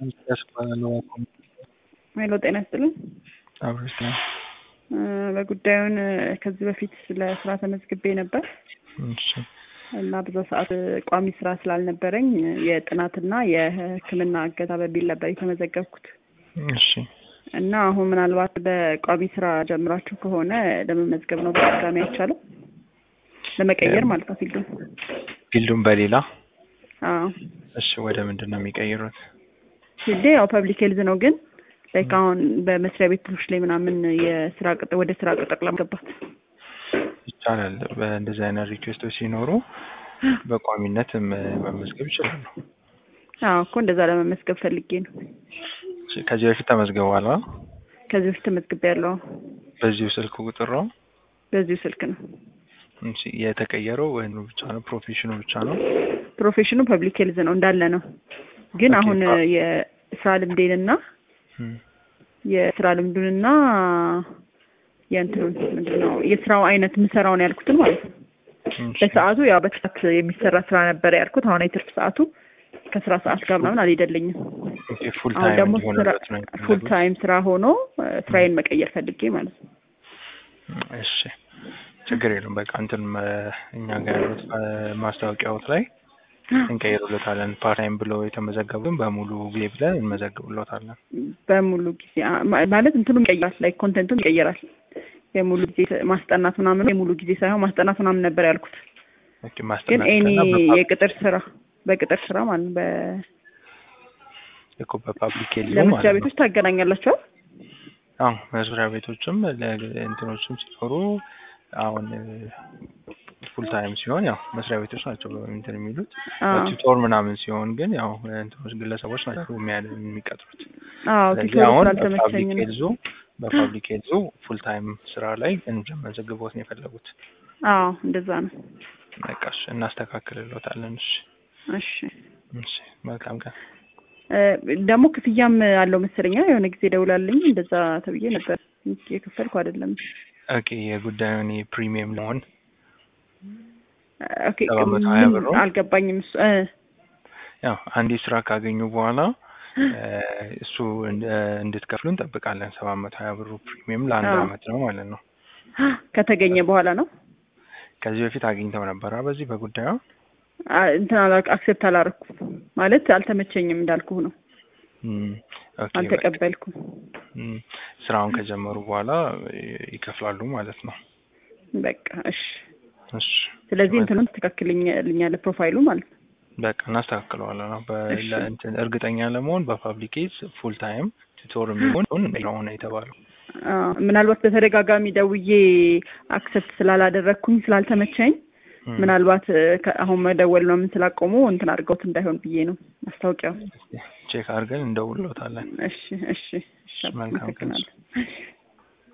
ያስባላል ሄሎ ጤና ይስጥልኝ። አብሮች ነው። በጉዳዩን ከዚህ በፊት ለስራ ተመዝግቤ ነበር እሺ እና በዛ ሰዓት ቋሚ ስራ ስላልነበረኝ የጥናትና የሕክምና እገዛ በሚል ነበር የተመዘገብኩት እሺ እና አሁን ምናልባት በቋሚ ስራ ጀምራችሁ ከሆነ ለመመዝገብ ነው በድጋሚ አይቻልም? ለመቀየር ማለት ነው ፊልዱን። ፊልዱን በሌላ አዎ እሺ ወደ ምንድን ነው የሚቀይሩት? ፊልዴ ያው ፐብሊክ ሄልዝ ነው ግን ላይክ አሁን በመስሪያ ቤቶች ላይ ምናምን የስራ ቅጥር ወደ ስራ ቅጥር ለመገባት ይቻላል። በእንደዚህ አይነት ሪኩዌስቶች ሲኖሩ በቋሚነት መ- መመዝገብ ይችላሉ። አዎ እኮ እንደዛ ለመመዝገብ ፈልጌ ነው። እሺ፣ ከዚህ በፊት ተመዝግበዋል? አ? ከዚህ በፊት ተመዝግቤ ያለው በዚሁ ስልክ ቁጥር ነው? በዚሁ ስልክ ነው። እሺ፣ የተቀየረው ወይም ብቻ ነው ፕሮፌሽኑ ብቻ ነው? ፕሮፌሽኑ ፐብሊክ ሄልዝ ነው እንዳለ ነው። ግን ኦኬ፣ አሁን አ- የስራ ልምዴንና እም፣ የስራ ልምዱንና የእንትኑን ምንድን ነው የስራው አይነት የምሰራውን ያልኩትን ማለት ነው። እሺ፣ በሰዓቱ ያው በሰዓት የሚሰራ ስራ ነበረ ያልኩት። አሁን የትርፍ ሰዓቱ ከስራ ሰዓት ጋር ምናምን አልሄደልኝም። ኦኬ፣ ፉል አሁን ታይም ደግሞ ስራ እንዲሆንበት ነው ፉል የፈለጉት? ታይም ስራ ሆኖ እ፣ ስራዬን መቀየር ፈልጌ ማለት ነው። እሺ ችግር የለም። በቃ እንትን መ- እኛ ጋር ያሉት እ፣ ማስታወቂያዎች ላይ እንቀይሩለታለን። ፓርታይም ብለው የተመዘገቡትን በሙሉ ጊዜ ብለን እንመዘግብሎታለን። በሙሉ ጊዜ አ- ማ- ማለት እንትኑ ይቀይራል፣ ላይ ኮንቴንቱም ይቀይራል። የሙሉ ጊዜ ማስጠናት ምናምን የሙሉ ጊዜ ሳይሆን ማስጠናት ምናምን ነበር ያልኩት። ኦኬ ግን ማስጠናት ኤኒ እና በፓብ- የቅጥር ስራ በቅጥር ስራ ማለት ነው። በ- እኮ በፓብሊክ ሄልዝ ለመስሪያ ማለት ነው። ቤቶች ታገናኛላችሁ? አዎ መስሪያ ቤቶችም ለእንትኖችም ሲኖሩ አሁን ፉል ታይም ሲሆን ያው መስሪያ ቤቶች ናቸው እንትን የሚሉት አዎ ቱቶር ምናምን ሲሆን ግን ያው እንትኖች ግለሰቦች ናቸው የሚያ- የሚቀጥሩት። አዎ ስለዚህ ቱቶር አሁን ስላልተመቸኝ በፓብሊክ ነው። ሄልዙ በፓብሊክ ሄልዙ ፉል ታይም ስራ ላይ እንድንመዘግቦት ነው የፈለጉት። አዎ እንደዛ ነው። በቃ እሺ እናስተካክልሎታለን። እሺ እሺ እሺ መልካም ቀን። እ፣ ደግሞ ክፍያም አለው መሰለኛ የሆነ ጊዜ ደውላልኝ እንደዛ ተብዬ ነበር። የከፈልኩ አይደለም። ኦኬ የጉዳዩን የፕሪሚየም ለመሆን ኦኬ ሰባት መቶ ሀያ ብር ነው? አልገባኝም እሱ እ፣ ያው አንዴ ስራ ካገኙ በኋላ እ፣ እሱ እንድ- እንድትከፍሉ እንጠብቃለን። ሰባት መቶ ሀያ ብሩ ፕሪሚየም ለአንድ አዎ። አመት ነው ማለት ነው። ከተገኘ በኋላ ነው ከዚህ በፊት አግኝተው ነበረ በዚህ በጉዳዩ አ፣ እንትን አላ- አክሴፕት አላረኩም ማለት አልተመቸኝም እንዳልኩህ ነው። እም፣ ኦኬ በቃ አልተቀበልኩም። እም፣ ስራውን ከጀመሩ በኋላ ይ- ይከፍላሉ ማለት ነው። በቃ እሺ። እሺ ስለዚህ እንትኑን ትስተካክልኛለህ ፕሮፋይሉ ማለት ነው። በቃ እናስተካክለዋለን ነው እሺ። በእንትን እርግጠኛ ለመሆን በፓብሊኬት ፉል ታይም ቱቶር የሚሆን ሆነ የተባለው አ፣ ምናልባት በተደጋጋሚ ደውዬ አክሰፕት ስላላደረግኩኝ ስላልተመቸኝ እም፣ ምናልባት እ፣ ከ- አሁን መደወል ነው ምን ስላቆሙ እንትን አድርገውት እንዳይሆን ብዬ ነው ማስታወቂያው። ቼክ አድርገን እንደውሎታለን። እሺ እሺ እሺ መልካም ቀን። አመሰግናለሁ።